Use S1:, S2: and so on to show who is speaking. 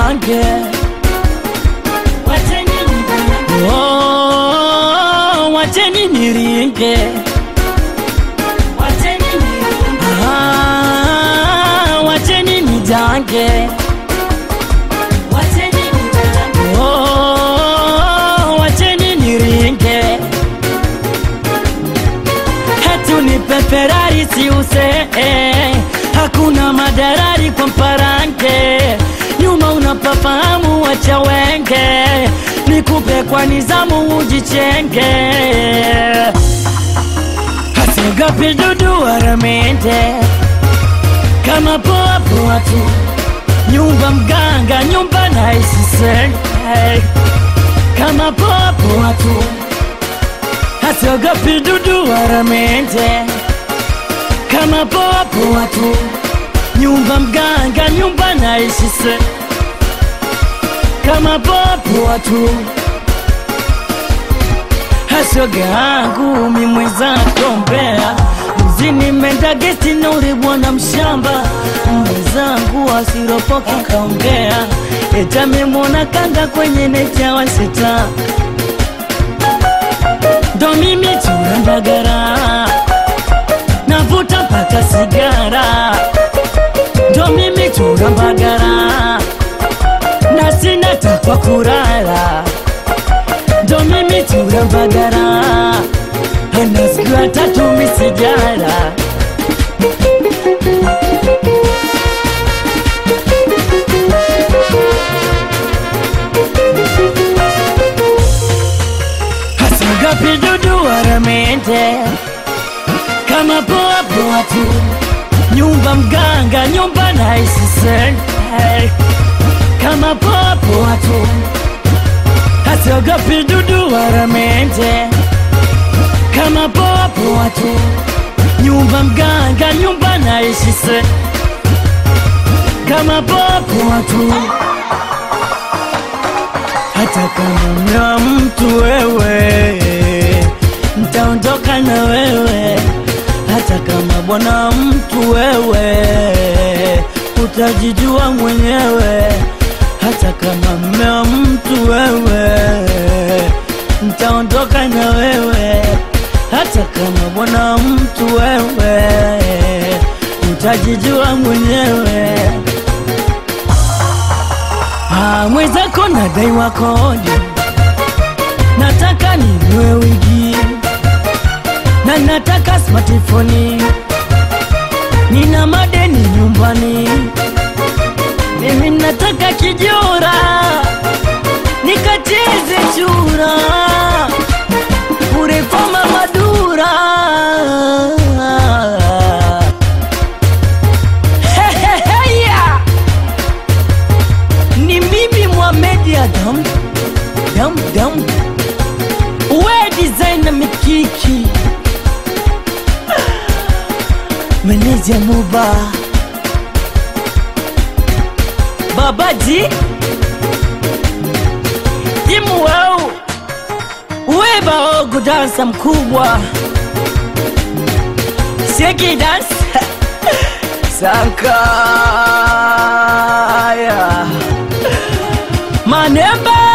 S1: nijange Oh, wacheni niringe Ah, wacheni nijange Oh, wacheni niringe hatu ni peperari siuse eh, hakuna madarari kwa mparange nyuma unapafahamu wacha wenge nikupe kwa nizamu ujichenge hasiogopi dudu waramende kama poa poa tu nyumba mganga nyumba naisisenge kama poa poa tu hasiogopi dudu waramende kama poa poa tu nyumba mganga nyumba naishise kama poa poa tu hasoga yangu mimwezako mbea mzini menda gesti nuri bwana mshamba mwenzangu asiropoke kaongea etamemwona kanga kwenye nechawa sita ndo mimi turandagara navuta mpaka sigara ndo mimi turambagara na sina takwa kurara ndo mimi turambagara ana siku ya tatu misijara hasangapi dudu waramende kama poa poa tu nyumba mganga nyumba naisisenge kama poa poa tu hasiogopi dudu waramende kama poa poa tu nyumba mganga nyumba naishise kama poa poa tu hata kama mna mtu wewe ntaondoka na wewe hata kama bwana mtu wewe utajijua mwenyewe hata kama mme wa mtu wewe ntaondoka na wewe hata kama bwana mtu wewe utajijua mwenyewe Ah, mwenzako nadaiwa kodi, nataka ninunue wigi na nataka smartphone, nina madeni nyumbani, mimi nataka kijora nikacheze chura bure kama madura Heheheya! ni mimi Mohamed Adam dam dam we designer mikiki meneja Muba babaji imu wau we baogo dansa mkubwa sheki dance sankaya manemba